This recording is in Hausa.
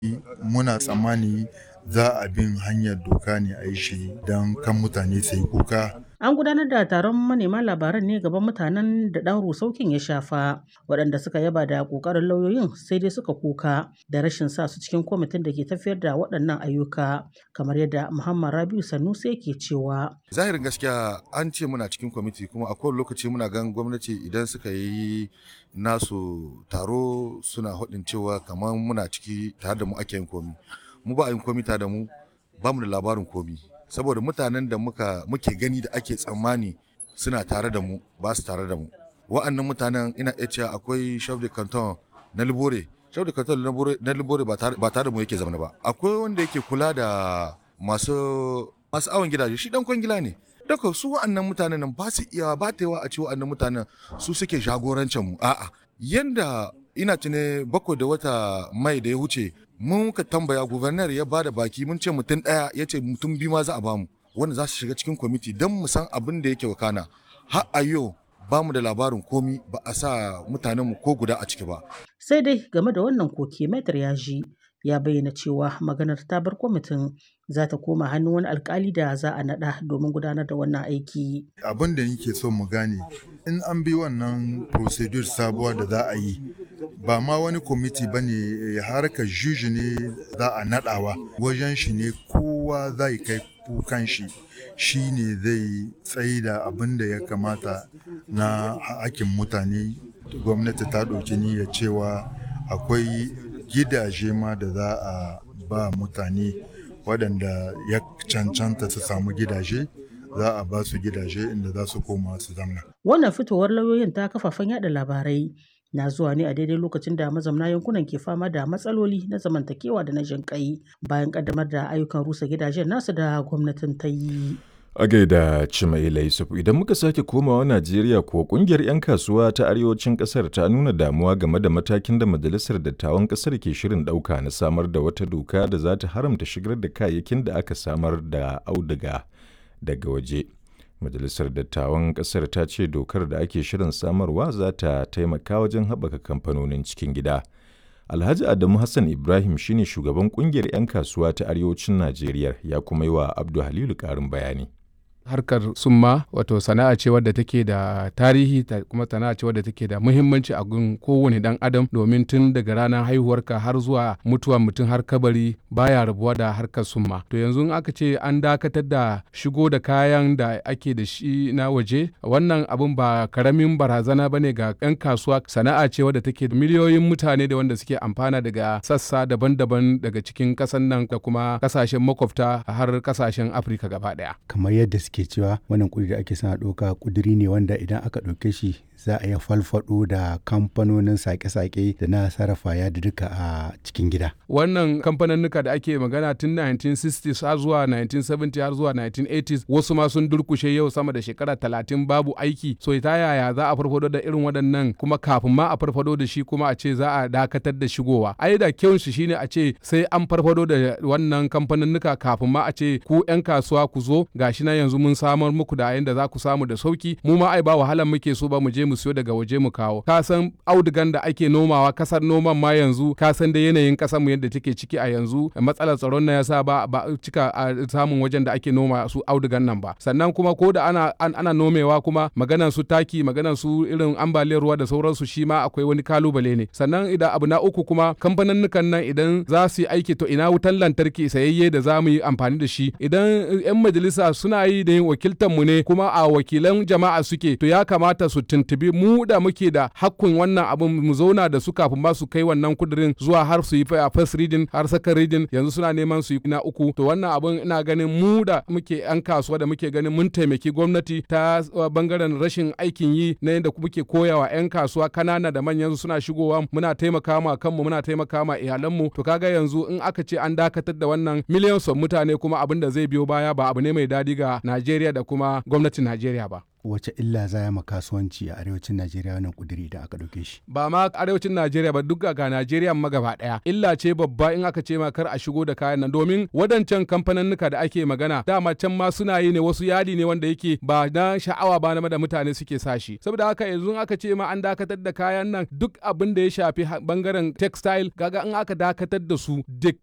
muna tsammani za a bin hanyar doka ne a yi shi don kan mutane su yi kuka An gudanar da taron manema labaran ne gaban mutanen da ɗan rusaukin ya shafa, waɗanda suka yaba da ƙoƙarin lauyoyin sai dai suka kuka da rashin sa su cikin kwamitin da ke tafiyar da waɗannan ayyuka, kamar yadda Muhammad Rabiu Sanusi yake cewa. Zahirin gaskiya an ce muna cikin kwamiti kuma a kowane lokaci muna gan gwamnati idan suka yi nasu taro suna haɗin cewa kamar muna ciki tare da mu ake yin komi. Mu ba a yin komi tare da mu ba mu da labarin komi. saboda mutanen da muka muke gani da ake tsammani suna tare da mu ba su tare da mu wa'annan mutanen ina iya cewa akwai chef de canton na libore chef de canton na libore ba tare da mu yake zama ba akwai wanda yake kula da masu masu awon gidaje shi dan kwangila ne daga su wa'annan mutanen nan ba su iya ba ta yawa a ce wa'annan mutanen su suke jagorancin mu a'a yanda ina tune bakwai da wata mai da ya wuce mun ka tambaya gubernar ya bada baki mun ce mutum ɗaya ya ce mutum biyu ma za a bamu wanda za su shiga cikin kwamiti don mu san abin da yake wakana har a yau ba mu da labarin komi ba a sa mutanenmu ko guda a ciki ba. Sai dai game da wannan koke Maitar Yaji ya bayyana cewa maganar ta bar kwamitin za ta koma hannun wani alkali da za a naɗa domin gudanar da wannan aiki. Abin da nake so mu gane in an bi wannan procedure sabuwa da za a yi ba ma wani kwamiti ba ne harkar juji ne za a naɗawa wajen shi ne kowa zai kai kukan shi shi ne zai tsayi da abin da ya kamata na hakin mutane gwamnati ta ɗauki niyyar cewa akwai gidaje ma da za a ba mutane waɗanda ya cancanta su samu gidaje za a ba su gidaje inda za su koma su zamna. Wannan fitowar lauyoyin ta kafafen yada labarai na zuwa ne a daidai lokacin da mazamna yankunan ke fama da matsaloli na zamantakewa da na jinƙai bayan kaddamar da ayyukan rusa gidajen nasu da gwamnatin ta yi. A gaida Cimaila Yusuf idan muka sake komawa Najeriya ko kungiyar 'yan kasuwa ta arewacin kasar ta nuna damuwa game da matakin da majalisar dattawan kasar ke shirin ɗauka na samar da wata doka da za ta haramta shigar da kayayyakin da aka samar da auduga daga waje. Majalisar dattawan kasar ta ce dokar da ake shirin samarwa za ta taimaka wajen haɓaka kamfanonin cikin gida. Alhaji Adamu Hassan Ibrahim shine shugaban kungiyar 'yan kasuwa ta arewacin Najeriya ya kuma yi wa Abdu Halilu ƙarin bayani. harkar summa wato sana'a ce wadda take da tarihi ta kuma sana'a ce wadda take da muhimmanci a gun kowane dan adam domin tun daga ranar haihuwarka har zuwa mutuwa mutum har kabari baya rabuwa da harkar summa to yanzu in aka ce an dakatar da shigo da kayan da ake da shi na waje wannan abun ba karamin barazana bane ga yan kasuwa sana'a ce wadda take da miliyoyin mutane da wanda suke amfana daga sassa daban-daban daga cikin kasan nan da kuma kasashen makwabta har kasashen afirka gaba daya kamar yadda suke cewa wannan kudi da ake sana ɗauka kuduri ne wanda idan aka ɗauke shi za a iya falfado da kamfanonin sake-sake da na sarrafa ya da duka a cikin gida. Wannan kamfaninnika da ake magana tun 1960s har zuwa 1970 har zuwa 1980s wasu ma sun durkushe yau sama da shekara talatin babu aiki so ta yaya za a farfado da irin waɗannan kuma kafin ma a farfado da shi kuma a ce za a dakatar da shigowa. Ai da kyau shi shine a ce sai an farfado da wannan kamfaninnika kafin ma a ce ku 'yan kasuwa ku zo gashi na yanzu mun samar muku da yanda za ku samu da sauki mu ma ai ba wahalan muke so ba mu je mu siyo daga waje mu kawo ka san audugan da ake nomawa kasar noman ma yanzu ka san da yanayin kasar mu yadda take ciki a yanzu matsalar tsaron na yasa ba ba cika a samun wajen da ake noma su audugan nan ba sannan kuma ko da ana an, ana nomewa kuma maganan su taki maganan su irin ambaliyar ruwa da sauransu shi ma akwai wani kalubale ne sannan idan abu na uku kuma kamfanin nan idan za su yi aiki to ina wutan lantarki sayayye da za mu yi amfani da shi idan 'yan majalisa suna yi da yin wakiltar mu ne kuma a wakilan jama'a suke to ya kamata su tuntubi mu da muke da hakkun wannan abin mu zauna da su kafin ma su kai wannan kudirin zuwa har su yi first reading har second reading yanzu suna neman su yi na uku to wannan abin ina ganin mu da muke yan kasuwa da muke ganin mun taimaki gwamnati ta bangaren rashin aikin yi na yadda muke koyawa yan kasuwa kanana da manyan suna shigowa muna taimaka ma kanmu muna taimaka ma iyalanmu to kaga yanzu in aka ce an dakatar da wannan miliyan son mutane kuma abin da zai biyo baya ba abu ne mai dadi ga Najeriya Najeriya da kuma gwamnatin Najeriya ba. wace illa za ya ma kasuwanci a arewacin Najeriya wannan kuduri idan aka ɗauke shi. Ba ma arewacin Najeriya ba duk ga Najeriya ma gaba ɗaya. Illa ce babba in aka ce ma kar a shigo da kayan nan domin wadancan kamfaninnika da ake magana dama can ma suna yi ne wasu yadi ne wanda yake ba na sha'awa ba na da mutane suke sa shi. Saboda haka yanzu aka ce ma an dakatar da kayan nan duk abin da ya shafi bangaren textile kaga in aka dakatar da su duk